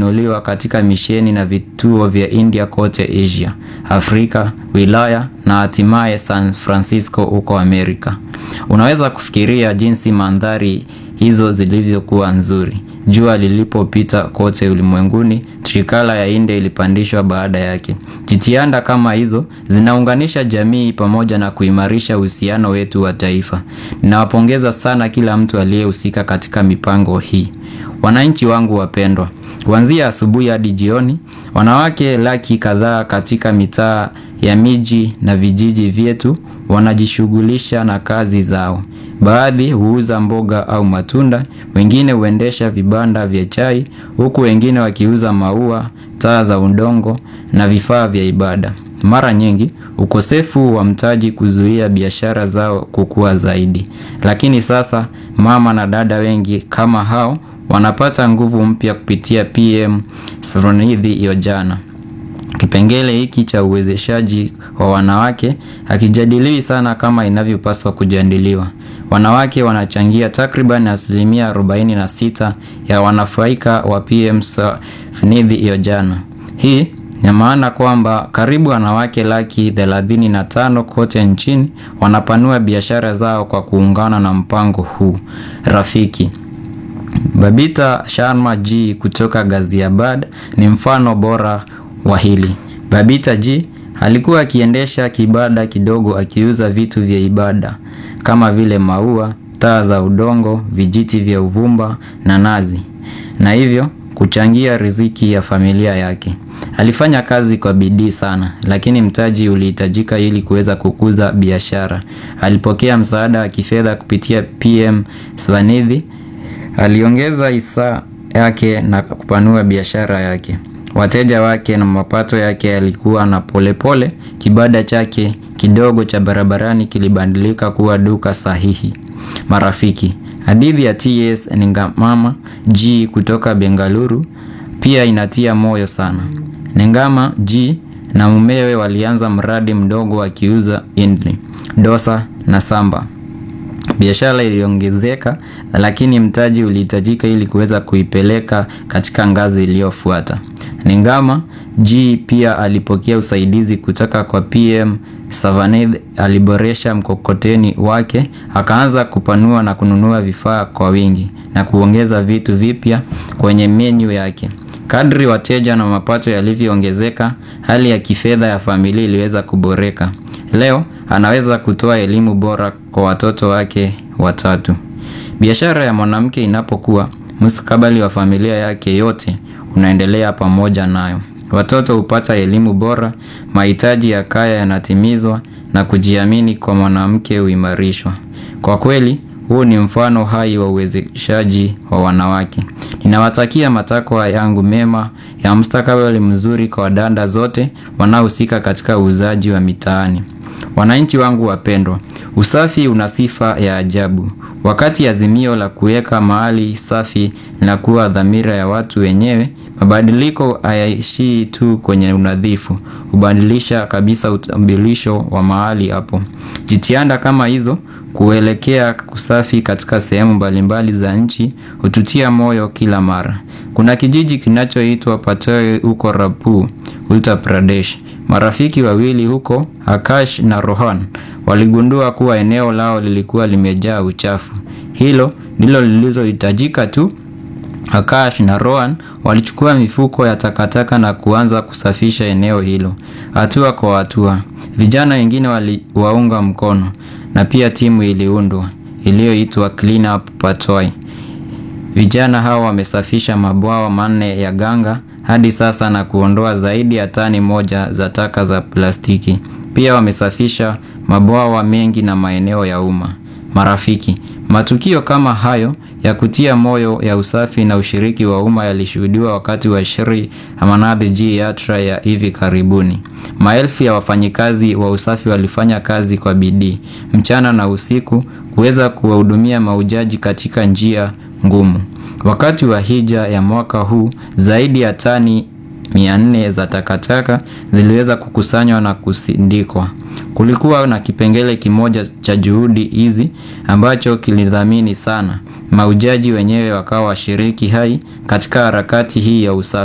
kupanuliwa katika misheni na vituo vya India kote Asia, Afrika, wilaya na hatimaye San Francisco huko Amerika. Unaweza kufikiria jinsi mandhari hizo zilivyokuwa nzuri. Jua lilipopita kote ulimwenguni, trikala ya India ilipandishwa baada yake. Jitihada kama hizo zinaunganisha jamii pamoja na kuimarisha uhusiano wetu wa taifa. Ninawapongeza sana kila mtu aliyehusika katika mipango hii. Wananchi wangu wapendwa, kuanzia asubuhi hadi jioni, wanawake laki kadhaa katika mitaa ya miji na vijiji vyetu wanajishughulisha na kazi zao. Baadhi huuza mboga au matunda, wengine huendesha vibanda vya chai, huku wengine wakiuza maua, taa za udongo na vifaa vya ibada. Mara nyingi, ukosefu wa mtaji kuzuia biashara zao kukua zaidi. Lakini sasa, mama na dada wengi kama hao wanapata nguvu mpya kupitia PM Srinidhi Yojana. Kipengele hiki cha uwezeshaji wa wanawake hakijadiliwi sana kama inavyopaswa kujadiliwa. Wanawake wanachangia takriban asilimia 46 ya wanufaika wa PM Srinidhi Yojana. Hii ina maana kwamba karibu wanawake laki 35 kote nchini wanapanua biashara zao kwa kuungana na mpango huu rafiki. Babita Sharma G kutoka Ghaziabad ni mfano bora wa hili. Babita G alikuwa akiendesha kibanda kidogo akiuza vitu vya ibada kama vile maua, taa za udongo, vijiti vya uvumba na nazi, na hivyo kuchangia riziki ya familia yake. Alifanya kazi kwa bidii sana, lakini mtaji ulihitajika ili kuweza kukuza biashara. Alipokea msaada wa kifedha kupitia PM Srinidhi. Aliongeza hisa yake na kupanua biashara yake. Wateja wake na mapato yake yalikuwa na polepole. Kibanda chake kidogo cha barabarani kilibadilika kuwa duka sahihi. Marafiki, hadithi ya TS Ningama G kutoka Bengaluru pia inatia moyo sana. Ningama G na mumewe walianza mradi mdogo wakiuza idli, dosa na samba. Biashara iliongezeka lakini mtaji ulihitajika ili kuweza kuipeleka katika ngazi iliyofuata. Ningama G pia alipokea usaidizi kutoka kwa PM Srinidhi. Aliboresha mkokoteni wake, akaanza kupanua na kununua vifaa kwa wingi na kuongeza vitu vipya kwenye menu yake. Kadri wateja na mapato yalivyoongezeka, hali ya kifedha ya familia iliweza kuboreka. Leo anaweza kutoa elimu bora kwa watoto wake watatu. Biashara ya mwanamke inapokuwa, mustakabali wa familia yake yote unaendelea pamoja nayo. Watoto hupata elimu bora, mahitaji ya kaya yanatimizwa na kujiamini kwa mwanamke huimarishwa. Kwa kweli, huu ni mfano hai wa uwezeshaji wa wanawake. Ninawatakia matakwa yangu mema ya mustakabali mzuri kwa dada zote wanaohusika katika uuzaji wa mitaani. Wananchi wangu wapendwa, usafi una sifa ya ajabu. Wakati azimio la kuweka mahali safi linakuwa dhamira ya watu wenyewe, mabadiliko hayaishii tu kwenye unadhifu, hubadilisha kabisa utambulisho wa mahali hapo. Jitihada kama hizo kuelekea usafi katika sehemu mbalimbali za nchi hututia moyo kila mara. Kuna kijiji kinachoitwa Patoi huko Rampur, Uttar Pradesh. Marafiki wawili huko, Akash na Rohan, waligundua kuwa eneo lao lilikuwa limejaa uchafu. Hilo ndilo lililohitajika tu. Akash na Rohan walichukua mifuko ya takataka na kuanza kusafisha eneo hilo, hatua kwa hatua. Vijana wengine waliwaunga mkono na pia timu iliundwa iliyoitwa Clean Up Patoi. Vijana hao wamesafisha mabwawa manne ya Ganga hadi sasa na kuondoa zaidi ya tani moja za taka za plastiki. Pia wamesafisha mabwawa mengi na maeneo ya umma. Marafiki, matukio kama hayo ya kutia moyo ya usafi na ushiriki wa umma yalishuhudiwa wakati wa Shri Amarnath Ji Yatra ya hivi karibuni. Maelfu ya wafanyikazi wa usafi walifanya kazi kwa bidii mchana na usiku kuweza kuwahudumia mahujaji katika njia ngumu. Wakati wa hija ya mwaka huu zaidi ya tani 400 za takataka ziliweza kukusanywa na kusindikwa. Kulikuwa na kipengele kimoja cha juhudi hizi ambacho kilidhamini sana. Mahujaji wenyewe wakawa washiriki hai katika harakati hii ya usafi.